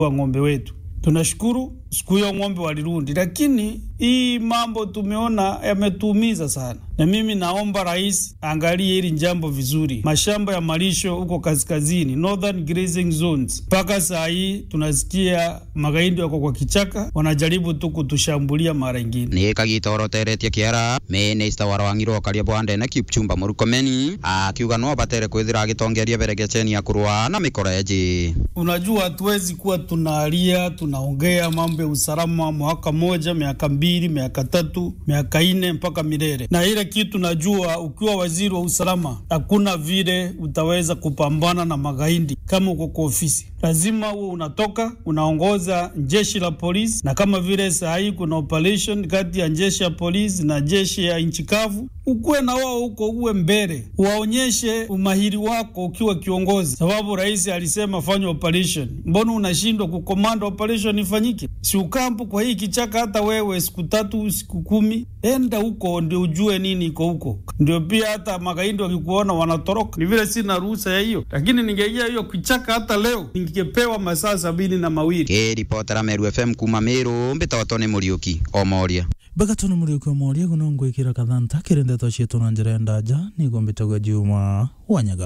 wa ng'ombe wetu. Tunashukuru siku hiyo ng'ombe walirudi, lakini hii mambo tumeona yametuumiza sana, na mimi naomba rais angalie hili jambo vizuri. Mashamba ya malisho huko kaskazini, northern grazing zones, mpaka saa hii tunasikia magaidi wako kwa kichaka, wanajaribu tu kutushambulia mara ingine. nä kagitoroteretie kä ara minista wa rwang'iro karia bwandene kipchumba murukomeni akiuga no batere kwithira agitongeria beregeceni ya kũrũa na mĩkoreji Unajua, hatuwezi kuwa tunalia tunaongea mambo ya usalama mwaka moja, miaka mbili, miaka tatu, miaka nne mpaka milele. Na ile kitu najua, ukiwa waziri wa usalama, hakuna vile utaweza kupambana na magaidi kama uko kwa ofisi. Lazima uwe unatoka unaongoza jeshi la polisi, na kama vile saa hii kuna operation kati ya jeshi ya polisi na jeshi ya nchi kavu, ukuwe na wao huko, uwe mbele, waonyeshe umahiri wako ukiwa kiongozi, sababu rais alisema fanya operation. Mbona unashindwa kukomanda operation ifanyike? Si ukampu kwa hii kichaka, hata wewe siku tatu siku kumi, enda huko ndio ujue nini iko huko, ndio pia hata magaidi wakikuona wanatoroka. Ni vile sina ruhusa ya hiyo, lakini ningeingia hiyo kichaka hata leo ningepewa masaa sabini na mawili. kĩribotera meru fm kuma mĩrũ mbĩtotwo nĩ mũriũki o moria bakatona muri kwa moria guno ngwikira kathanta kirindeto cietũ na njĩra ya ndaja niguo mbĩtagwo juma wanyaga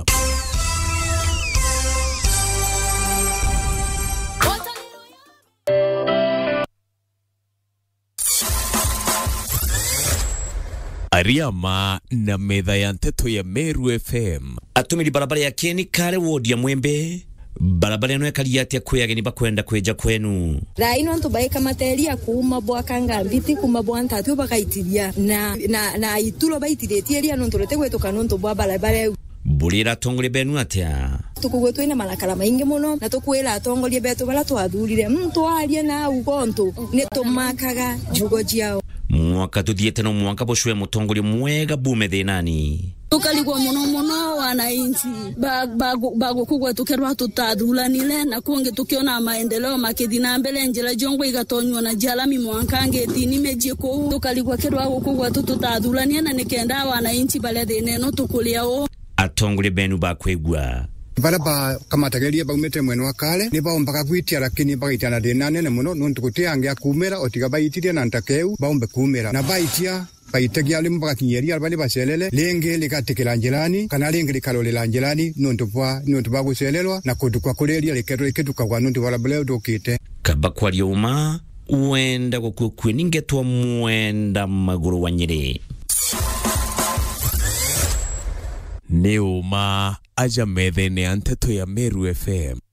Ariama na metha ya nteto ya Meru FM atumiri barabara ya keni kare wodi ya mwembe barabara ino ekaria atia kwi ageni bakwenda kwija kwenu thaa ino antu baika materia kuma bwakanga mbiti kuma bwa ntatu bakaitiria na na na itulo baitiritie ria nontu rete gwituka nontu bwa barabara eu mbulira atongoria benu atia tukugwe twina marakara maingi muno na tukwira atongoria betu baria twathurire mtwarie na ugontu ni tumakaga njugo ciao mwaka tuthiete no mwaka bucwe mutongoria mwega bume thinani tukarigwo muno muno wananchi bagukugwe tukirwa tutathuranire na kungi tukiona maendeleo makithi na mbele njira jongwe igatonywo na jalami mwanka ngethini mijie kuu tukarigwo kirwa gukugwe tu tutathuranie na nikenda wananchi baria thina ino tukuria uu atongoria benu bakwigua bara bakamatageria baumite mwena wa kale ni baombaga gwitia lakini bagaitia na thina nene muno nontu gutiangia kumira otiga baitirie na ntakeu baombe kumira na baitia baitegia limu bagakinyeria bali bacelele lingi ligatikira njirani kana lingi likarorera njirani nontu bwa nontu bwa gucelelwa na kundu kwa kureria liketwo likitukagwa nontu barabara ndukite kaba kwaria uma wenda gukua kwini ngetwa mwenda maguru wa nyiri nĩ ũma aja metha-inĩ ya nteto ya Meru FM